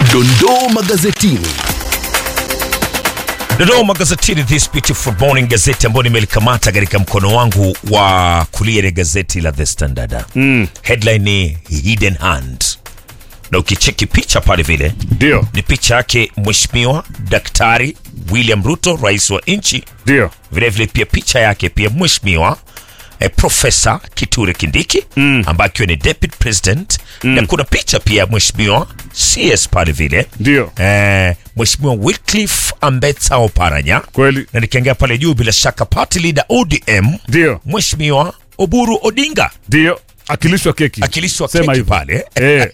Dondoo magazetini. Dodoma magazetini this beautiful morning, gazeti ambayo nimelikamata katika mkono wangu wa kulia ni gazeti la The Standard. Mm. Headline ni Hidden Hand, na ukicheki picha pale vile Ndio, ni picha yake Mheshimiwa Daktari William Ruto, rais wa nchi, ndio, vilevile pia picha yake pia Mheshimiwa eh, Profesa Kithure Kindiki mm. ambaye akiwa ni deputy president mm. na kuna picha pia ya Mheshimiwa CS pale vile ndio, eh, Mheshimiwa Wycliffe Ambetsa Oparanya kweli, na nikiangalia pale juu bila shaka party leader ODM ndio, Mheshimiwa Oburu Odinga ndio, akilishwa keki, akilishwa Sema keki hivyo. pale. eh,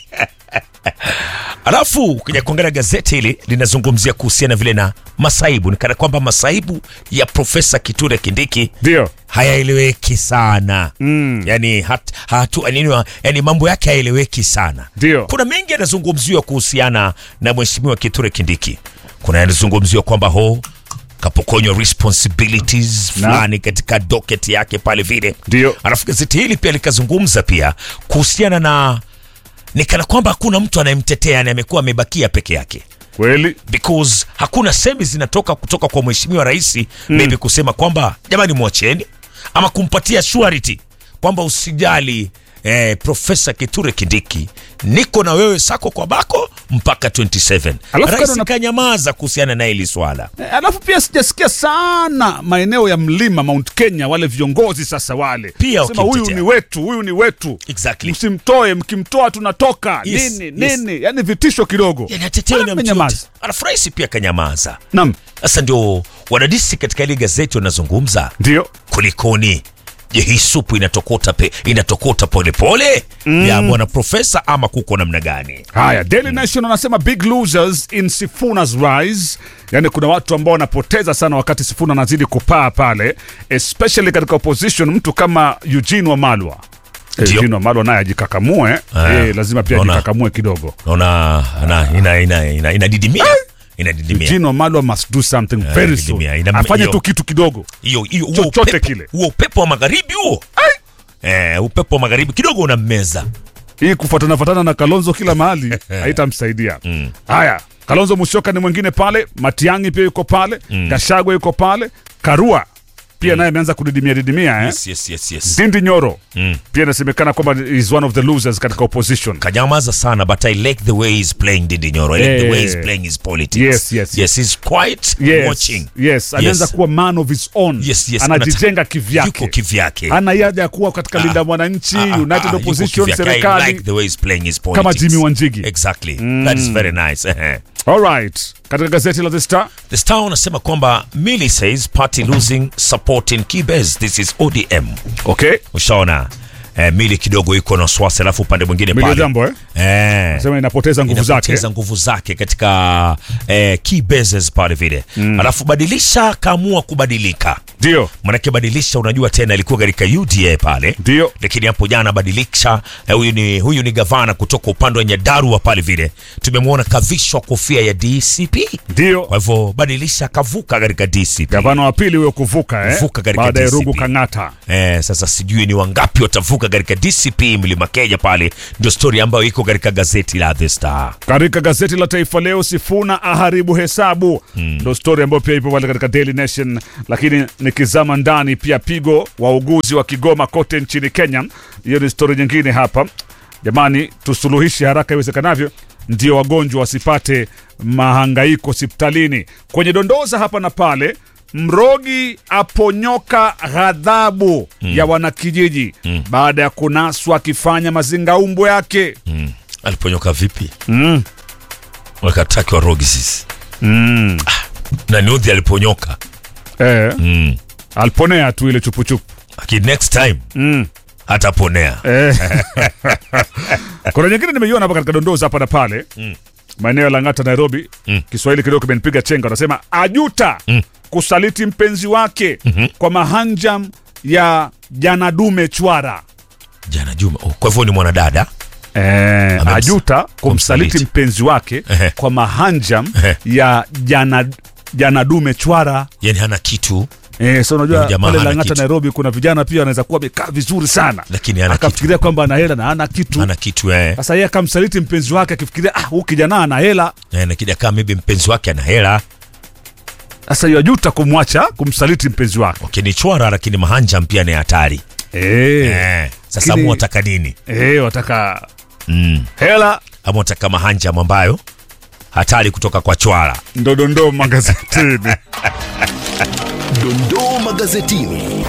Alafu ukija kuangalia gazeti hili linazungumzia kuhusiana vile na masaibu, ni kana kwamba masaibu ya Profesa Kithure Kindiki ndio, hayaeleweki sana mm. yani, hat, hatu, nini, yani mambo yake hayaeleweki sana Ndio. kuna mengi yanazungumziwa kuhusiana na mheshimiwa Kithure Kindiki. Kuna yanazungumziwa kwamba ho kapokonywa responsibilities fulani katika docket yake pale vile. Ndio. Alafu gazeti hili pia likazungumza pia kuhusiana na ni kana kwamba hakuna mtu anayemtetea, yani amekuwa amebakia peke yake kweli, because hakuna semi zinatoka kutoka kwa mheshimiwa rais mm. maybe kusema kwamba jamani mwacheni ama kumpatia surety kwamba usijali eh, profesa Kithure Kindiki niko na wewe sako kwa bako mpaka 27 Alafu rais kando na- kanyamaza kuhusiana na hili swala Eh, alafu pia sijasikia sana maeneo ya mlima Mount Kenya, wale viongozi sasa wale Pia sema huyu wakimtetea. ni wetu, huyu ni wetu, Exactly. msimtoe, mkimtoa tunatoka Yes, nini yes. nini, yani vitisho kidogo. yanatetewa na Mbona mtu yote. mmenyamaza? alafu rais pia kanyamaza Naam, sasa ndio wadadisi katika ile gazeti wanazungumza ndio kulikoni je hii supu inatokota pe, inatokota polepole mm. ya bwana profesa ama kuko namna gani Haya, Daily Nation wanasema big losers in Sifuna's rise, yani kuna watu ambao wanapoteza sana wakati Sifuna anazidi kupaa pale, especially katika opposition. Mtu kama Eugene Wamalwa Eh, Ndio. Eugene Wamalwa naye ajikakamue, Ah, eh, lazima pia naona. ajikakamue kidogo. naona ana- ina- ina- ina- inadidimia inadidimia Eugene Wamalwa must do something very soon, didimia. Ina- afanye hiyo- tu kitu kidogo. hiyo hiyo huo Chochote upepo- kile. huo upepo wa magharibi huo eh, upepo wa magharibi kidogo unammeza Hii kufuatana fuatana na Kalonzo kila mahali haitamsaidia. Haya, Kalonzo Musyoka ni mwingine pale, Matiang'i pia yuko pale, Gashagwa yuko pale, Karua pia naye ameanza kudidimia didimia eh? yes, yes, yes, yes. Ndindi Nyoro pia inasemekana kwamba is one of the losers katika opposition. kanyamaza sana but i like the way he's playing Ndindi Nyoro I like the way he's Eh. playing his politics Yes, yes, yes he's quite Yes, watching yes, anaanza kuwa man of his own. Yes, yes, anajijenga yuko kivyake, kivyake hana haja ya kuwa katika linda mwananchi, Ah, ah, United ah, yuko Opposition, kivyake. I serikali. like the way he's playing his Kama politics. Jimmy Wanjigi. Exactly. That is very nice. Ehe. All right, katika gazeti la The Star The Star wanasema kwamba Millie says party losing support in Kibez. This is ODM. okay, Ushaona eh, Millie kidogo iko na wasiwasi, alafu upande mwingine Millie pale Jambo, eh? eh, sema inapoteza nguvu zake. inapoteza nguvu zake katika eh, key bases pale vile mm. alafu badilisha kaamua kubadilika Ndio, manake badilisha unajua tena ilikuwa katika UDA pale ndio, lakini hapo jana badilisha eh, huyu ni huyu ni gavana kutoka upande wa Nyandarua pale vile tumemwona kavishwa kofia ya DCP ndio. kwa hivyo badilisha kavuka katika DCP Gavana wa pili huyo kuvuka eh? Kuvuka katika baada ya DCP. Rugu Kang'ata. Eh, sasa sijui ni wangapi watavuka katika DCP Mlima Kenya pale, ndio story ambayo iko katika gazeti la The Star. Katika gazeti la Taifa Leo, Sifuna aharibu hesabu, ndo stori ambayo pia ipo pale katika Daily Nation. Lakini nikizama ndani, pia pigo wauguzi wa Kigoma kote nchini Kenya, hiyo ni stori nyingine hapa. Jamani, tusuluhishe haraka iwezekanavyo, ndio wagonjwa wasipate mahangaiko hospitalini. Kwenye dondoza hapa na pale, Mrogi aponyoka ghadhabu ya wanakijiji baada ya kunaswa akifanya mazingaumbo yake. Aliponyoka vipi? Wakataki wa rogi sisi. Ah, na niudhi aliponyoka. Eh, Mm. aliponea tu ile chupuchupu. Lakini next time hataponea. Eh. Kuna nyingine nimeiona hapa katika dondoza hapa na pale maeneo ya Lang'ata, Nairobi. Kiswahili kidogo kimenipiga chenga, wanasema ajuta kusaliti mpenzi wake kwa mahanjam ya janadume chwara. Jana Juma. Oh, kwa hivyo ni mwanadada. Eh, Amems- ajuta kumsaliti kumsaliti. mpenzi wake Ehe. kwa mahanjam Ehe. ya jana janadume chwara. Yaani hana kitu Eh, so unajua Huyu jamaa pale hana Lang'ata kitu. Nairobi kuna vijana pia wanaweza kuwa wamekaa vizuri sana, Lakini hana akafikiria kwamba ana hela na hana kitu. ana kitu eh. Sasa yeye akamsaliti mpenzi wake akifikiria ah, huyu kijana ana hela. Eh, na kija kama maybe mpenzi wake ana hela Sasa yajuta kumwacha kumsaliti mpenzi wake. wakinichwara, lakini mahanja pia ni hatari Eh, eh. Sasa Lakini- mu wataka nini eh, wataka mm. hela ama wataka mahanja ambayo hatari kutoka kwa chwara ndodondo magazetini. Dondoo magazetini.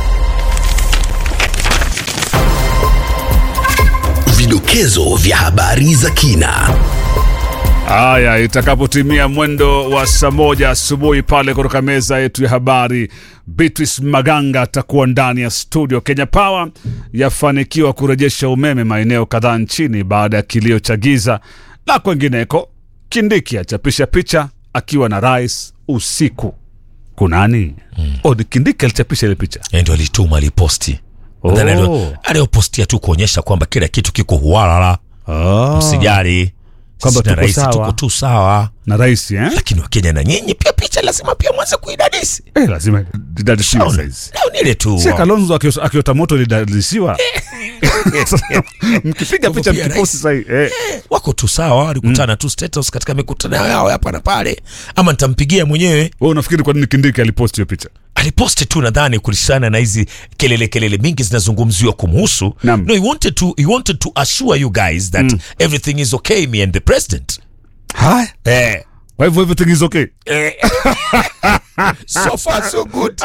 Vidokezo vya habari za kina. Haya, itakapotimia mwendo wa saa moja asubuhi pale kutoka meza yetu ya habari, Beatrice Maganga atakuwa ndani ya studio. Kenya Power yafanikiwa kurejesha umeme maeneo kadhaa nchini baada ya kilio cha giza na kwengineko. Kindiki achapisha picha akiwa na rais usiku. Kunani? Mm. Oh, ni Kindiki alichapisha ile picha. Yeye ndio alituma aliposti Oh. Nadhani alio- aliopostia tu kuonyesha kwamba kila kitu kiko huwalala Oh. msijali Kwamba Sisi na tuko rais sawa. tuko tu sawa Na rais eh? lakini wakenya na nyinyi pia picha lazima pia mwanze kuidadisi Eh, lazima didadisiwe saizi. leo nile tu si kalonzo akio- akiota moto lidadisiwa mkipiga picha Pia mkiposti rais. sahi eh. wako tu sawa walikutana tu status katika mikutano yao hapa na pale ama nitampigia mwenyewe we unafikiri kwa nini kindiki aliposti hiyo picha aliposti tu nadhani kuhusiana na hizi kelele kelele mingi zinazungumziwa kumhusu Naam. no he wanted to he wanted to assure you guys that everything is okay me and the president haya eh kwa hivyo everything is okay eh. so far so good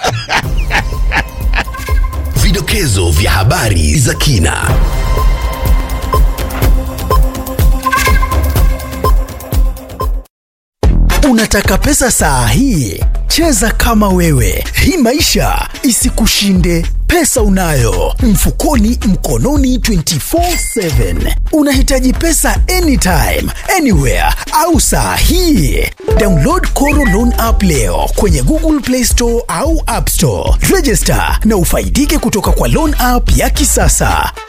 Vidokezo vya habari za kina. Unataka pesa saa hii? Cheza kama wewe, hii maisha isikushinde. Pesa unayo mfukoni, mkononi, 24/7. Unahitaji pesa anytime, anywhere au saa hii? Download Koro Loan app leo kwenye Google Play Store au App Store. Register na ufaidike kutoka kwa loan app ya kisasa.